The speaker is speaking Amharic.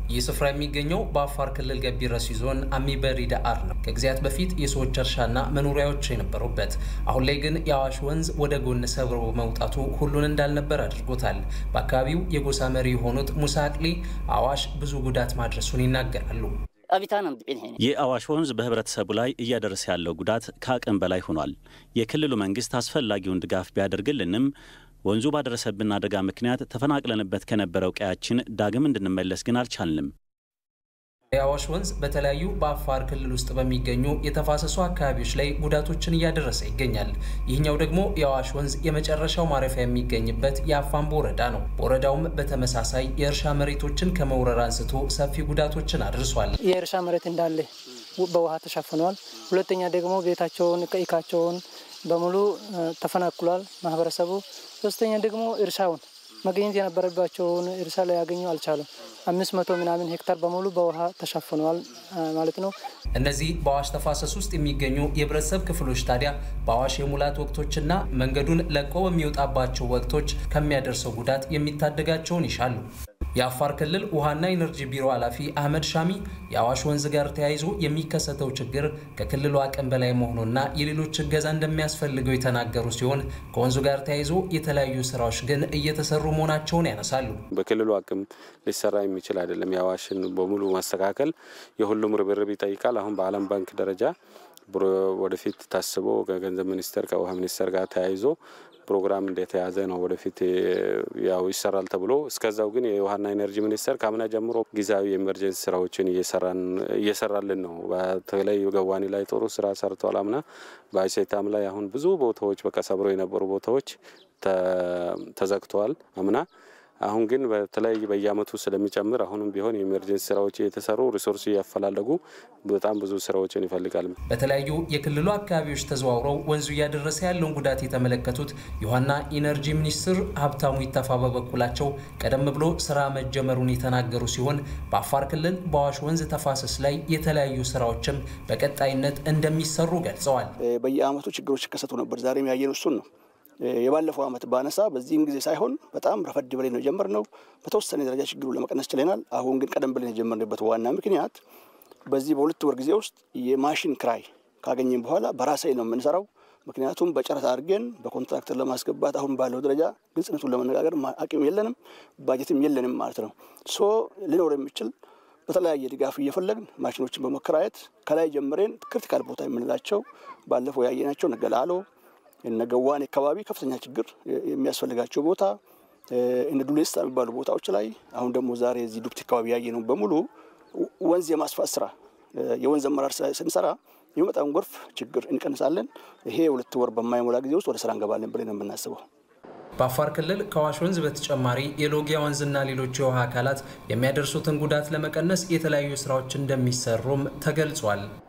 ይህ ስፍራ የሚገኘው በአፋር ክልል ገቢ ረሲ ዞን አሚበሪ ዳአር ነው። ከጊዜያት በፊት የሰዎች እርሻና መኖሪያዎች የነበሩበት፣ አሁን ላይ ግን የአዋሽ ወንዝ ወደ ጎን ሰብሮ መውጣቱ ሁሉን እንዳልነበር አድርጎታል። በአካባቢው የጎሳ መሪ የሆኑት ሙሳ አቅሊ አዋሽ ብዙ ጉዳት ማድረሱን ይናገራሉ። የአዋሽ ወንዝ በህብረተሰቡ ላይ እያደረሰ ያለው ጉዳት ከአቅም በላይ ሆኗል። የክልሉ መንግስት አስፈላጊውን ድጋፍ ቢያደርግልንም ወንዙ ባደረሰብን አደጋ ምክንያት ተፈናቅለንበት ከነበረው ቀያችን ዳግም እንድንመለስ ግን አልቻልንም። የአዋሽ ወንዝ በተለያዩ በአፋር ክልል ውስጥ በሚገኙ የተፋሰሱ አካባቢዎች ላይ ጉዳቶችን እያደረሰ ይገኛል። ይህኛው ደግሞ የአዋሽ ወንዝ የመጨረሻው ማረፊያ የሚገኝበት የአፋምቦ ወረዳ ነው። በወረዳውም በተመሳሳይ የእርሻ መሬቶችን ከመውረር አንስቶ ሰፊ ጉዳቶችን አድርሷል። የእርሻ መሬት እንዳለ በውሃ ተሸፍኗል። ሁለተኛ ደግሞ ቤታቸውን ቀይካቸውን በሙሉ ተፈናቅሏል ማህበረሰቡ። ሶስተኛ ደግሞ እርሻውን መገኘት የነበረባቸውን እርሻ ላይ ያገኙ አልቻለም። አምስት መቶ ምናምን ሄክታር በሙሉ በውሃ ተሸፍኗል ማለት ነው። እነዚህ በአዋሽ ተፋሰስ ውስጥ የሚገኙ የህብረተሰብ ክፍሎች ታዲያ በአዋሽ የሙላት ወቅቶችና መንገዱን ለቆ በሚወጣባቸው ወቅቶች ከሚያደርሰው ጉዳት የሚታደጋቸውን ይሻሉ። የአፋር ክልል ውሃና ኢነርጂ ቢሮ ኃላፊ አህመድ ሻሚ የአዋሽ ወንዝ ጋር ተያይዞ የሚከሰተው ችግር ከክልሉ አቅም በላይ መሆኑና የሌሎች እገዛ እንደሚያስፈልገው የተናገሩ ሲሆን ከወንዙ ጋር ተያይዞ የተለያዩ ስራዎች ግን እየተሰሩ መሆናቸውን ያነሳሉ። በክልሉ አቅም ሊሰራ የሚችል አይደለም። የአዋሽን በሙሉ ማስተካከል የሁሉም ርብርብ ይጠይቃል። አሁን በዓለም ባንክ ደረጃ ወደፊት ታስቦ ከገንዘብ ሚኒስቴር ከውሃ ሚኒስቴር ጋር ተያይዞ ፕሮግራም እንደተያዘ ነው። ወደፊት ያው ይሰራል ተብሎ እስከዛው ግን የውሃና ኢነርጂ ሚኒስቴር ከአምና ጀምሮ ጊዜያዊ የኤመርጀንሲ ስራዎችን እየሰራልን ነው። በተለይ ገዋኔ ላይ ጥሩ ስራ ሰርተዋል። አምና በአይሴታም ላይ አሁን ብዙ ቦታዎች በቃ ሰብረው የነበሩ ቦታዎች ተዘግተዋል አምና አሁን ግን በተለይ በየአመቱ ስለሚጨምር አሁንም ቢሆን የኤመርጀንሲ ስራዎች እየተሰሩ ሪሶርስ እያፈላለጉ በጣም ብዙ ስራዎችን ይፈልጋል። በተለያዩ የክልሉ አካባቢዎች ተዘዋውረው ወንዙ እያደረሰ ያለውን ጉዳት የተመለከቱት የውሃና ኢነርጂ ሚኒስትር ሀብታሙ ይተፋ በበኩላቸው ቀደም ብሎ ስራ መጀመሩን የተናገሩ ሲሆን በአፋር ክልል በአዋሽ ወንዝ ተፋሰስ ላይ የተለያዩ ስራዎችም በቀጣይነት እንደሚሰሩ ገልጸዋል። በየአመቱ ችግሮች ይከሰቱ ነበር። ዛሬም ያየነው እሱን ነው። የባለፈው አመት ባነሳ በዚህም ጊዜ ሳይሆን በጣም ረፈድ ብለን ነው የጀመርነው። በተወሰነ ደረጃ ችግሩን ለመቀነስ ችለናል። አሁን ግን ቀደም ብለን የጀመርንበት ዋና ምክንያት በዚህ በሁለት ወር ጊዜ ውስጥ የማሽን ክራይ ካገኘን በኋላ በራሴ ነው የምንሰራው። ምክንያቱም በጨረታ አድርገን በኮንትራክተር ለማስገባት አሁን ባለው ደረጃ ግልጽነቱን ለመነጋገር አቅም የለንም፣ ባጀትም የለንም ማለት ነው። ሶ ሊኖር የሚችል በተለያየ ድጋፍ እየፈለግን ማሽኖችን በመከራየት ከላይ ጀምሬን ክሪቲካል ቦታ የምንላቸው ባለፈው ያየናቸው ነገላሎ እነ ገዋኔ አካባቢ ከፍተኛ ችግር የሚያስፈልጋቸው ቦታ እነ ዱሌስታ የሚባሉ ቦታዎች ላይ አሁን ደግሞ ዛሬ እዚህ ዱብቲ አካባቢ ያየ ነው በሙሉ ወንዝ የማስፋት ስራ የወንዝ አመራር ስንሰራ የሚመጣውን ጎርፍ ችግር እንቀንሳለን። ይሄ ሁለት ወር በማይሞላ ጊዜ ውስጥ ወደ ስራ እንገባለን ብለን ነው የምናስበው። በአፋር ክልል ከአዋሽ ወንዝ በተጨማሪ የሎጊያ ወንዝና ሌሎች የውሃ አካላት የሚያደርሱትን ጉዳት ለመቀነስ የተለያዩ ስራዎች እንደሚሰሩም ተገልጿል።